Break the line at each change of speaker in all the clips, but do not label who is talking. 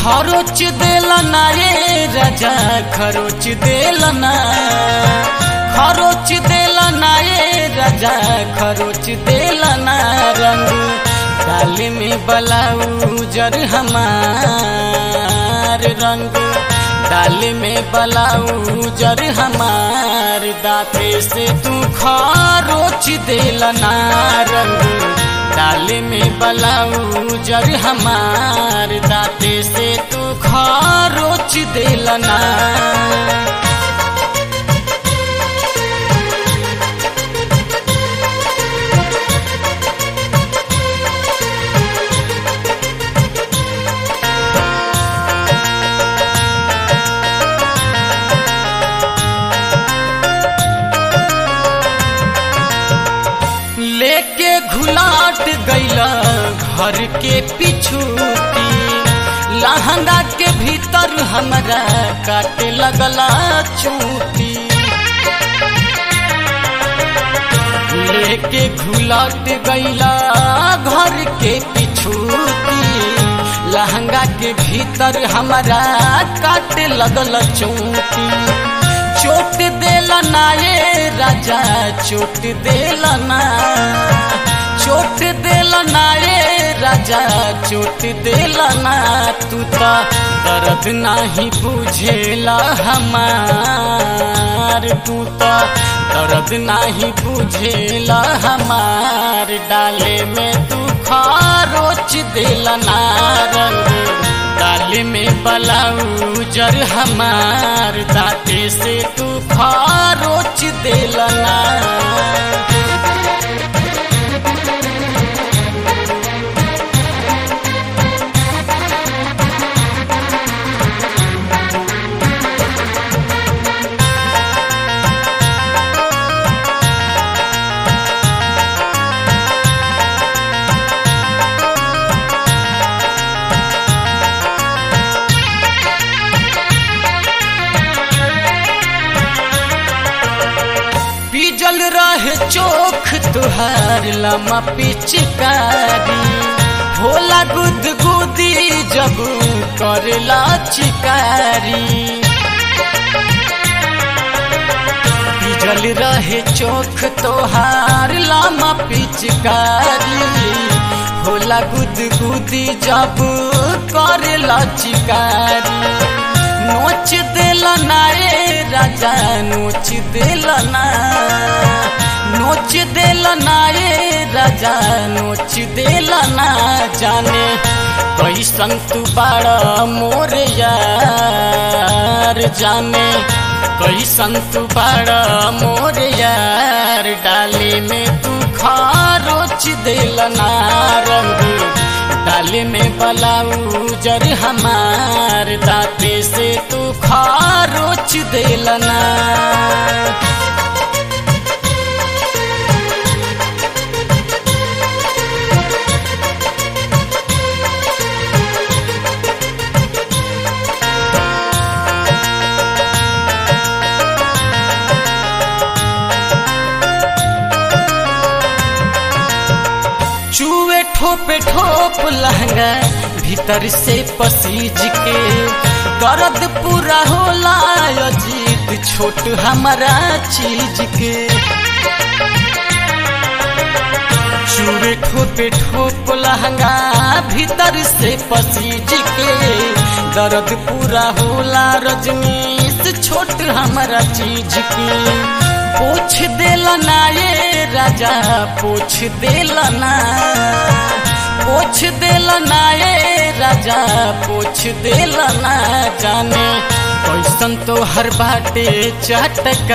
खरोच देलना ये राजा खरोच देलना खरोच देलना ये राजा खरोच देलना रंग डाली में बलाउजर हमार रंग डाली में बलाउजर हमार दाते से तू खरोच देलना रंग डाली में बलाउजर हमार दाते से तू खरोच देलना लेके घुलाट गैला घर के पिछूती लहंगा के भीतर हमरा काटे लगला चूती लेके घुलाट गैला घर के पिछूती लहंगा के भीतर हमरा काटे लगल चूती चोट देलना ये राजा चोट देलना चोट देलना ये राजा चोट देलना तू तो दर्द नहीं बुझेला हमार तू तो दर्द नहीं बुझेला हमार डाले में तू खारोच देलना रंग डाली में बलाउजर हमार दाते से तू खारोच देलना पिजल रहे चोख तुहार लमा पिचकारी होला गुद गुदी जब करला चिकारी पिजल रहे चोख तोहार लमा पिचकारी होला गुद गुदी जब करला चिकारी नोच देलना ए राजा नोच देलना नोच देलना ए राजा नोच देलना जाने कैसन तू बाड़ा मोर यार जाने कैसन तू बाड़ा मोर यार डाली में तू खारोच देलना रंग डाली में बलाउजर हमार दाते से तू खारोच देलना चूहे ठोपे ठोप लहंगा भीतर से पसीज के दर्द पूरा होला अजीत छोट हमारा चीज के चूहे ठोपे ठोप लहंगा भीतर से पसीज के दर्द पूरा होला रजनीश छोट हमारा चीज के पूछ देलना ये राजा पूछ देलना पूछ देलना ये राजा पूछ देलना जाने कैसन तो हर बाटे चटकार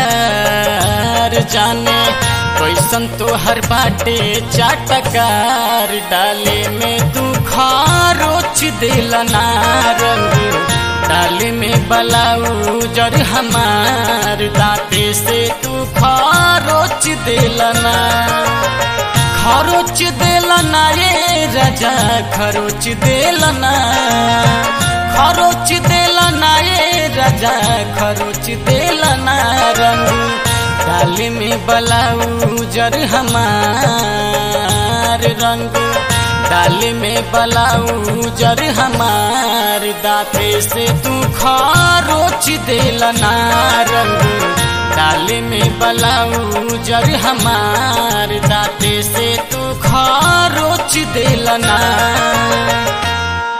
जाने कैसन तो हर बाटे चटकार डाले में तू खारोच देलना रंग डाली में बलाउजर हमार दाते से तू खरोच देलना खरोच देलना ये राजा खरोच देलना खरोच देलना ये राजा खरोच देलना रंग डाली में बलाउजर हमार रंग डाले में बलाऊ जर हमार दाते से तू खारोच देलना रंग डाले में बलाऊ जर हमार दाते से तू खारोच देलना